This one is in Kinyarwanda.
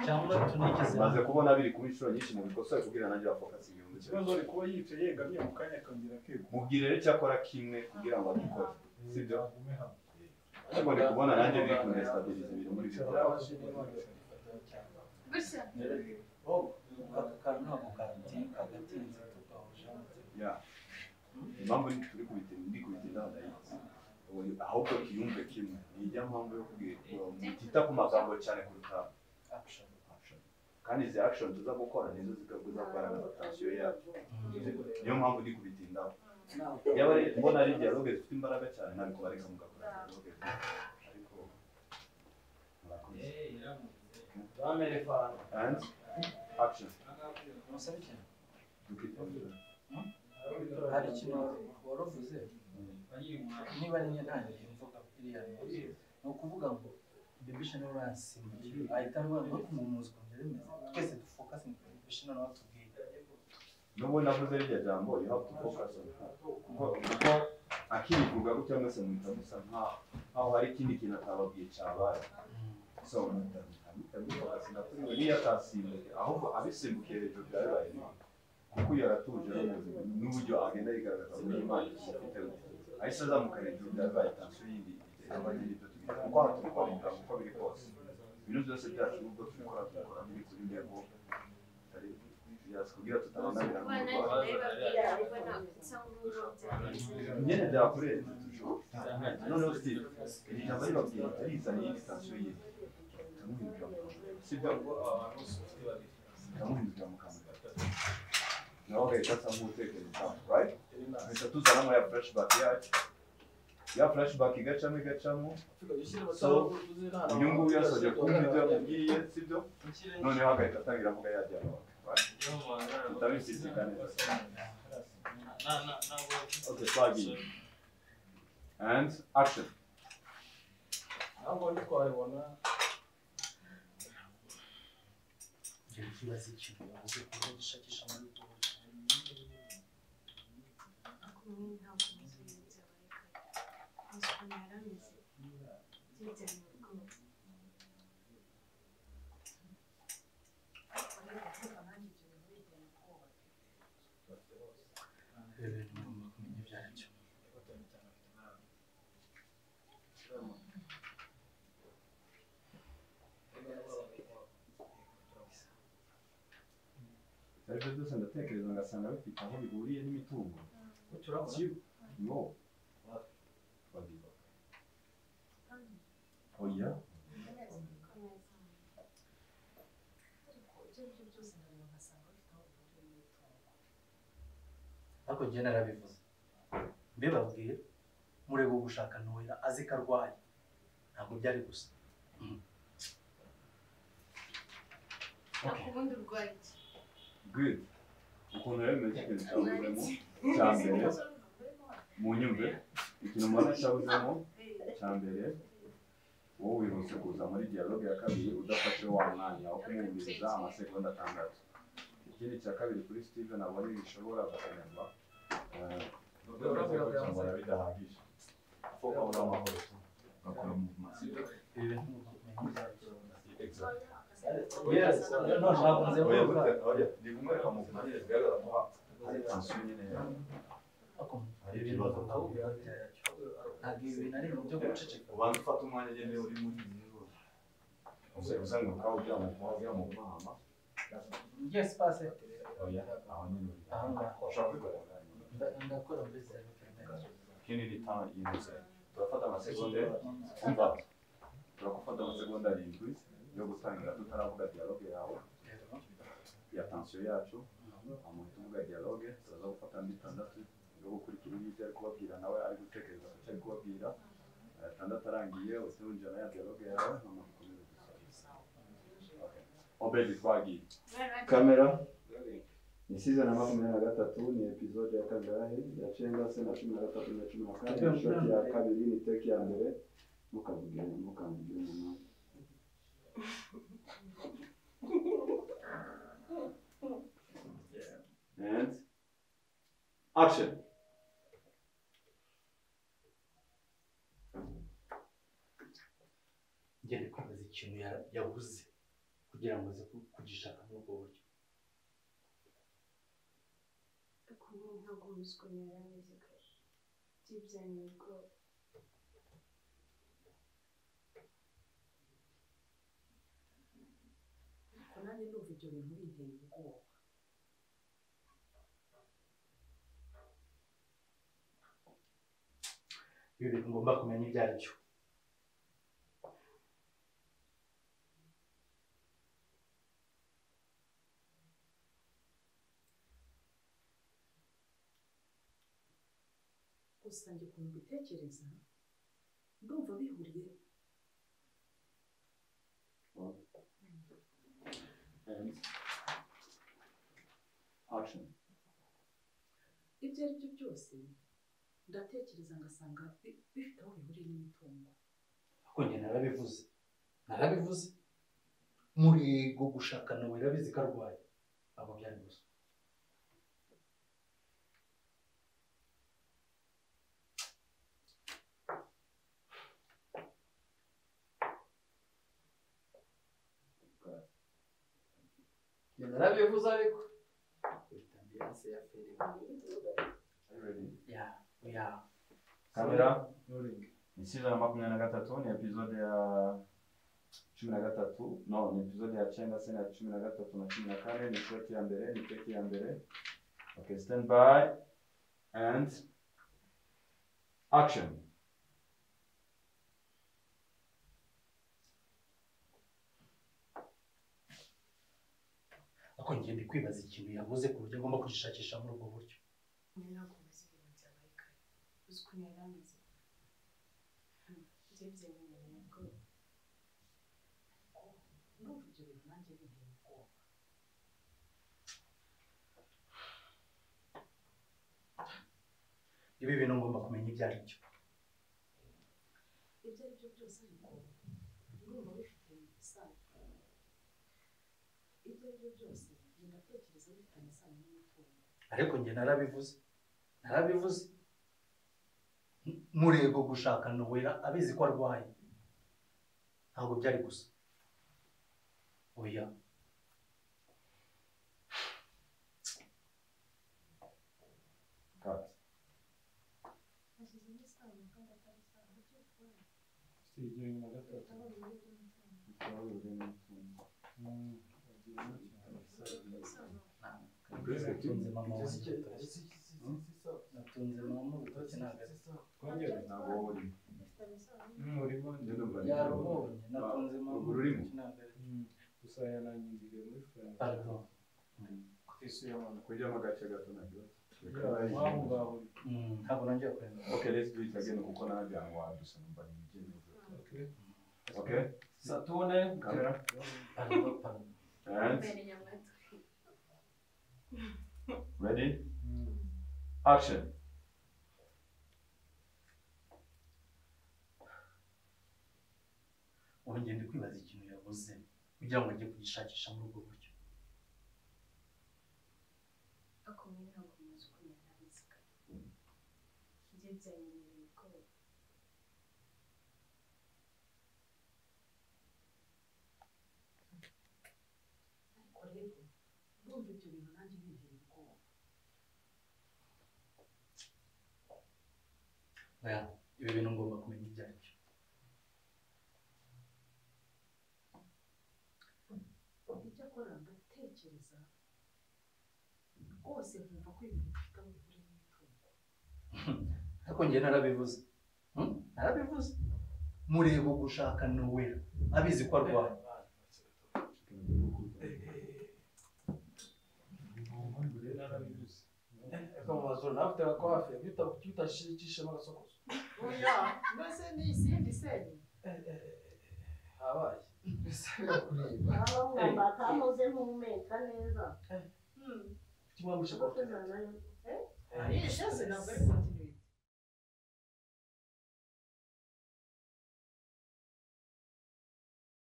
cyangwa tunigeze maze kubona biri kuba inshuro nyinshi mu bikosoye kugira nanjye bafokasinge ikibazo ari kuba yicaye yegamye mu kanya akongera akegura mubwire rero icyakora kimwe kugira ngo abikore sibyo agume hano ariko ndi kubona nanjye biri kunestabiriza ibintu muri byo Gutya. aka kantu ntabwo karatinka gatinze tugahuje ya impamvu ni turi kubitinda ndi kubitinda ndayizi Ubu- ahubwo kiyumve kimwe ni ijya mpamvu yo kubwira mutita ku magambo cyane kuruta action action kandi izi action tuza gukora nizo zikaguza kugaragaza tansiyo yacu niyo mpamvu ndi kubitindaho yaba ari mbona ari dialogue zifite imbaraga cyane ntabwo bareka mugakora dialogue ariko murakoze and action umusore cyane hari hari ikintu wari uvuze niba ari njye ntangiye mvuga iriya nkuru ni ukuvuga ngo bibishano ransimu ahita avuga ngo kumumuzi ukuntu bimeze twese dufokase mu bibishano nawe tubwiye nubwo navuze rirya jambo you have to focus on her kuko kuko akirikuga gutya mwese muhita musa nkaho nkaho hari ikindi kintu atababwiye cyabaye so muhita mufocus na kuri we niyo atasimbuke ahubwo abisimbukiye hejuru bya bibaye bibi kuko uyu aratuje aramuzi n'uburyo agenda yigaragaza muri imana afite ahise azamuka hejuru bya bibaye tansiyo yindi igera abanye n'ibyo tugira kuko aha turi kwa muganga uko biri kose ibintu byose byacu ubwo tubikora tubikora biri kuri ntego tutari byakubwira tutabananira Abana mu rwanda niba babwira niba nta gusa nk'ubu imyenda byakoresheje noneho sitiri iri jambo ribabwira rizanye iyindi sitasiyo yindi iramuhindurira mu kanwa sibyo iramuhindurira mu kanwa nawe agahita asa nk'utekereza right ahita tuzanamo ya flashback yacu ya flashback igacamo igacamo so uyu nguyu yasabye kumva ibyo yamubwiye sibyo noneho agahita atangira avuga ya dialogue right tutabisizikane okay twagiye and action ntabwo wari twabibona ibyo bibaza ikintu yavuze ku buryo dushakisha muri google ibyo bintu mugomba kumenya ibyo ari byo aribyo byose ndatekereza ngasanga bifite aho bihuriye n'imitungo no babiba oya ariko njye narabivuze mbibabwiye murebe gushaka ntoya azi ko arwaye ntabwo byari gusa ubundi urwaye iki? good ukuntu rero meze ikintu cyabuzemo cya mbere mu nyumve ikintu mbona cyabuzemo cya mbere wowe wihuse kuza muri dialogue ya kabiri udafashe wa mwanya wo kumwumviriza amasegonda atandatu ikindi cya kabiri kuri steven abone bishobora gukenerwa eh, cyambara bidahagije kuko abura amahoro ugakora mu maso ibi bintu mugomba kumenya ibyo ari byo Exactly. Yes, no, ntakunze Oya, kuvuga. burya- oya, ndi kumwereka mu mpande zigaragaza ko ha- hari tension nyine ya- Ariko hari ibi bintu ibibazo. mugomba kubivuga byaracyo. ntabwo ibi bintu ari ibintu byo guceceka ubanza ufata umwanya nyine uri mu nzira uze uzenguruka ugira mu kuba ugira mu mama yes pase oya aho nyine uri Aha ngaha. ushaka kwigaragaza Nda- ndakora muri zero kilometero ikindi ni ta yihuse turafata amasegonda umva turakufata amasegonda arindwi yo gutangira tutaravuga dialogue yawe ya tension yacu amuntu uvuga dialogue tuza gufata andi itandatu yo gukurikira ibyo ari kubabwira nawe ari gutekereza ku cyo ari kubabwira atandatu arangiye usinjira na ya dialogue yawe noneho ukomeze gusa Okay. obedi twagiye kamera ni season ya makumyabiri na gatatu ni episode ya kangahe ya cengase na cumi na gatatu na cumi na kane shoti ya kabiri ni teki ya mbere mukavuge mukavuge umunani And action. ugenda kwemeza ikintu yara- yabuze kugira ngo aze ku- kugishaka muri ubwo buryo kumwe ntabwo umuswemera neza kare byibyanira ubwoba ariko nanjye ndumva ibyo bintu binteye ubwoba ibi bintu ngomba kumenya ibyo ari byo gusa njye ukuntu mbitekereza ndumva bihuriye And action. ibyo ari byo byose ndatekereza ngasanga bi- bifite aho bihuriye n'imitungo ariko njye narabivuze narabivuze murego gushakana wirabizi ko arwaye ntabwo byari gusa njye narabivuze ariko bifite ambiyanse ya feri Are you ready? ya ya Kamera. Ni season ya makumyabiri na gatatu, ni episode ya cumi na gatatu, no, ni episode ya cyenda se na cumi na gatatu na cumi na kane, ni short ya mbere, ni take ya mbere. Okay, stand by and action. ariko njye ndi kwibaza ikintu yabuze ku buryo agomba kugishakisha muri ubwo buryo kumwe ntabwo umaze ibintu byabaye kare uzi ukuntu yari ameze byibyanira ubwoba ndumva ibyo bintu nanjye binteye ubwoba ibi bintu ngomba kumenya ibyo ari byo ibyo ari byo byose ariko ndumva bifite isano ibyo ari byo byose njye ndatekereza bifitanye isano n'imitungo ariko njye narabivuze narabivuze M- murego gushaka nowera abizi ko arwaye ntabwo byari gusa oya Cut. hashyizemo isano kandi atari isano buryo bw'ubwoba Sijyanye na gatatu. utabonye uburyo bw'umutungo Mm, wagiye n'ikintu. buryo bw'isano Mbese natunze mama wanjye urutoki natunze mama urutoki ntabwo Twongere. Ntabwo wowe urimo. bifitanye isano Umurimo Njye ndumva ari- yarubonye natunze mama Ururimi. urutoki ntabwo ari gusa yananyinjiriye muri furanga. pardon Ku isi y'abantu. Kurya mu gace gato nabyo. Waba ungaburi. Mm, ntabwo nongeye kureba Okay, let's do it again kuko nanjye ahantu wadusa numva ni ibyemezo. Okay. Okay? Satune. Kamera. pardon pardon And mbere nyamwatwi ready? Mm. Action. ubu njye ndi kwibaza ikintu yabuze kugira ngo njye kugishakisha muri ubwo buryo akumwe ntabwo umaze ukuntu yari ameze kare byibyanira ubwoba ariko rero ndumva ibyo bintu nanjye binteye ubwoba oya ibi bintu ngomba kumenya ibyo ari byo icyo akora ndatekereza rwose nkumva ko ibintu bifite aho bihuriye n'imitungo ariko njye narabivuze Hmm? narabivuze murego gushaka nowera abizi ko arwaye Narabibuze. akamazuru nawe ufite ako hafi iyo utashikishemo agasokozo oya mbese ni isindi seni habaye baba bamwambara atamuze mpumeka neza ufite impamvu ushaka kuko nayo ariye shase ntabwo ari kontineri